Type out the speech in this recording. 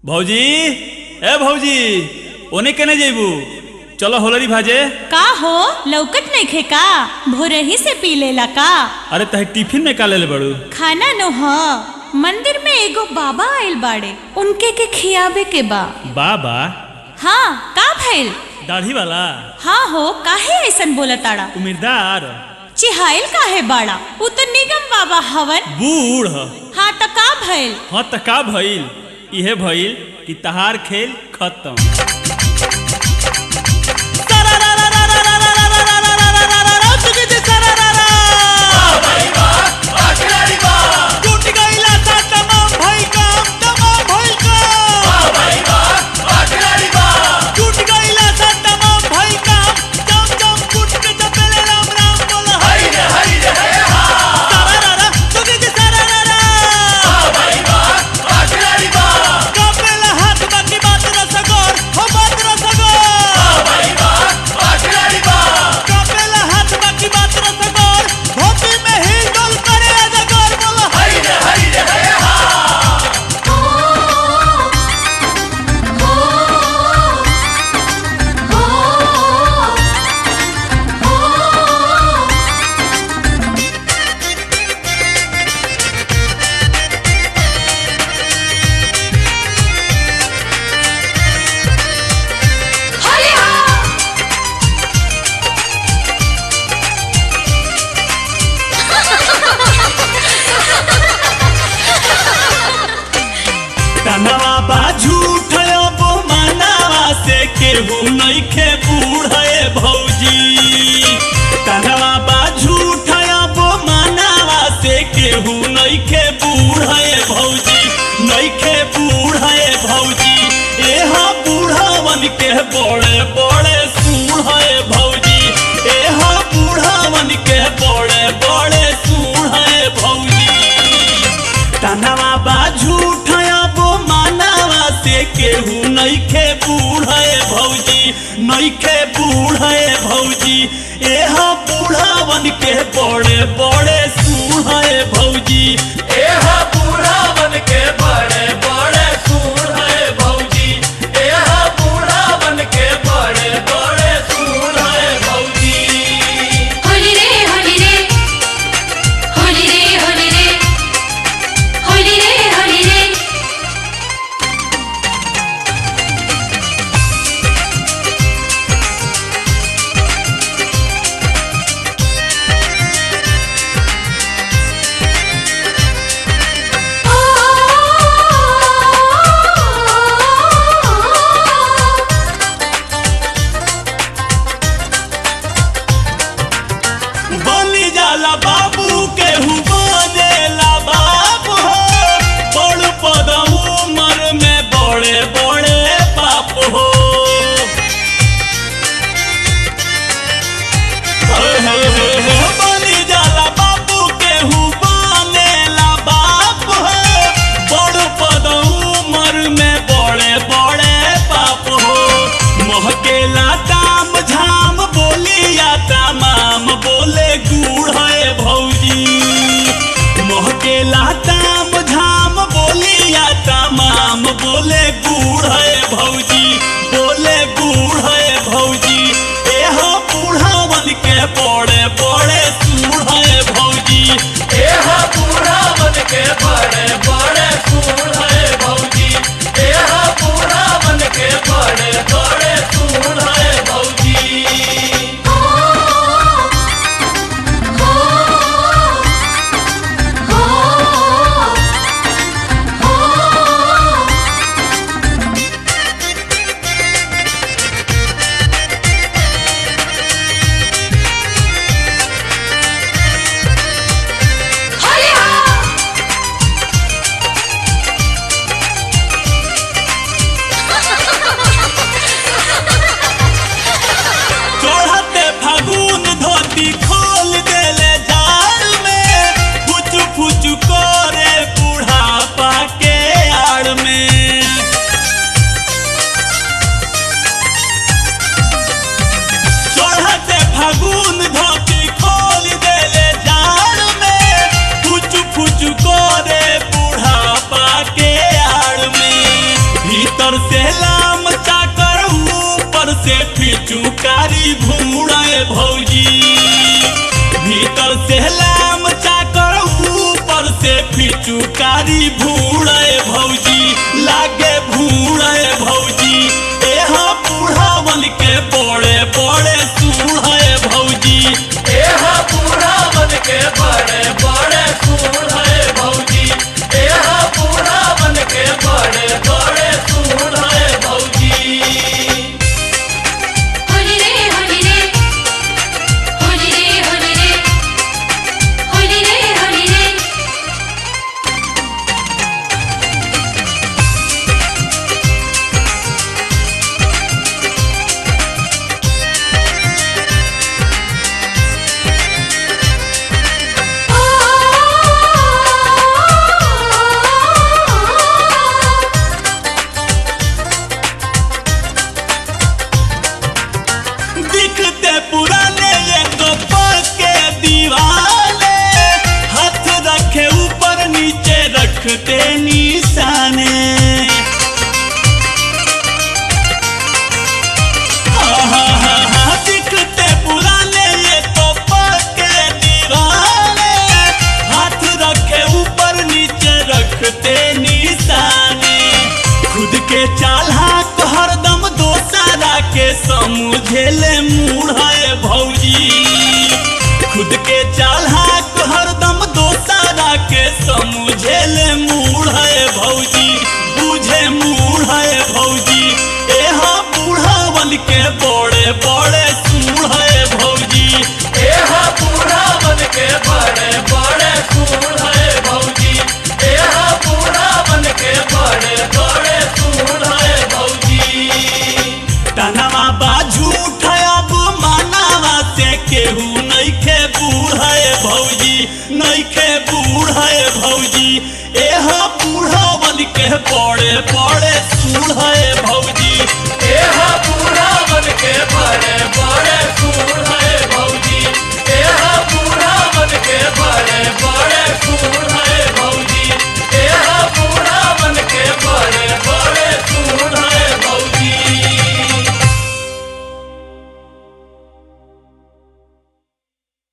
भौजी ए भौजी ओने केने जइबू चलो होलरी भाजे का हो लौकत नइखे का भोरही से पी लेला का अरे तहे टिफिन में का लेले बड़ू खाना नो ह मंदिर में एगो बाबा आइल बाड़े उनके के खियावे के बा बाबा हाँ का भइल दाढ़ी वाला हाँ हो काहे ऐसन बोला ताड़ा उम्मीदवार चिहाइल काहे बाड़ा उ तो निगम बाबा हवन बूढ़ हाँ त का भइल हाँ त का भइल इहे भइल कि तहार खेल खत्म टूट गइला सा तमाम भइल काम, तमाम भइल काम। टूट गइला सा तमाम भइल काम, जम जम कूट के चपेले राम राम बोल हरि सारारारा, टूट गइला सारारारा। कापेला हाथ बाकी बात रसगोर, हो बात रसगोर। कापेला हाथ बाकी बात रसगोर, धोती में हिल डोल करे अजगर बोल हरि तनवा बा झूठ अब मनावा से केहू नइखे बूढ़े भौजी तनवा बा झूठ अब मनावा से केहू नइखे बूढ़े भौजी नइखे बूढ़े भौजी एह बूढ़वन के बड़े बड़े सूढ़े भौजी एह बूढ़वन के बड़े बड़े सूढ़े भौजी तनवा बा झूठ अब मानवा से केहू नइखे बूढ़े भौजी नइखे बूढ़े भौजी एह बूढ़ावन के बड़े बड़े सूढ़े भौजी एह बूढ़ावन के बड़े बड़े सूढ़े भौजी एह बूढ़ावन के बड़े बड़े सूढ़े भौजी होली रे होली रे होली रे होली रे होली रे होली रे ओ भीतर से लाम चाकर ऊपर से फिचुकारी भूड़े भौजी भीतर से लाम चाकर ऊपर से फिचुकारी भूड़े भौजी लागे भूड़े भौजी एहा बूढ़ावन के बड़े बड़े सूढ़े भौजी एहा बूढ़ावन के बड़े बड़े सूढ़े भौजी एहा बूढ़ावन के बड़े बड़े सूढ़े भौजी होली रे होली रे होली रे होली रे होली रे होली रे दिखते पुराने ये कपड़ के दीवाने हाथ रखे ऊपर नीचे रखते निशाने हाँ, हाँ, हाँ, हाँ, दिखते पुराने ये कपड़ के दीवाने हाथ रखे ऊपर नीचे रखते निशाने खुद के चाला हरदम दोसारा के समझेले मूढ़े भौजी खुद के चाला हरदम दोसारा के समझेले मूढ़े भौजी बुझे मूढ़े भौजी एहा बूढ़ावन के बड़े बड़े सूढ़े भौजी एहा बूढ़ावन के बड़े बड़े सूढ़े भौजी एहा बूढ़ावन के बड़े बड़े सूढ़े भौजी तनवा बाजू अब मानवा से केहू नइखे बूढ़े भौजी नइखे बूढ़े भौजी एहा बूढ़ावन के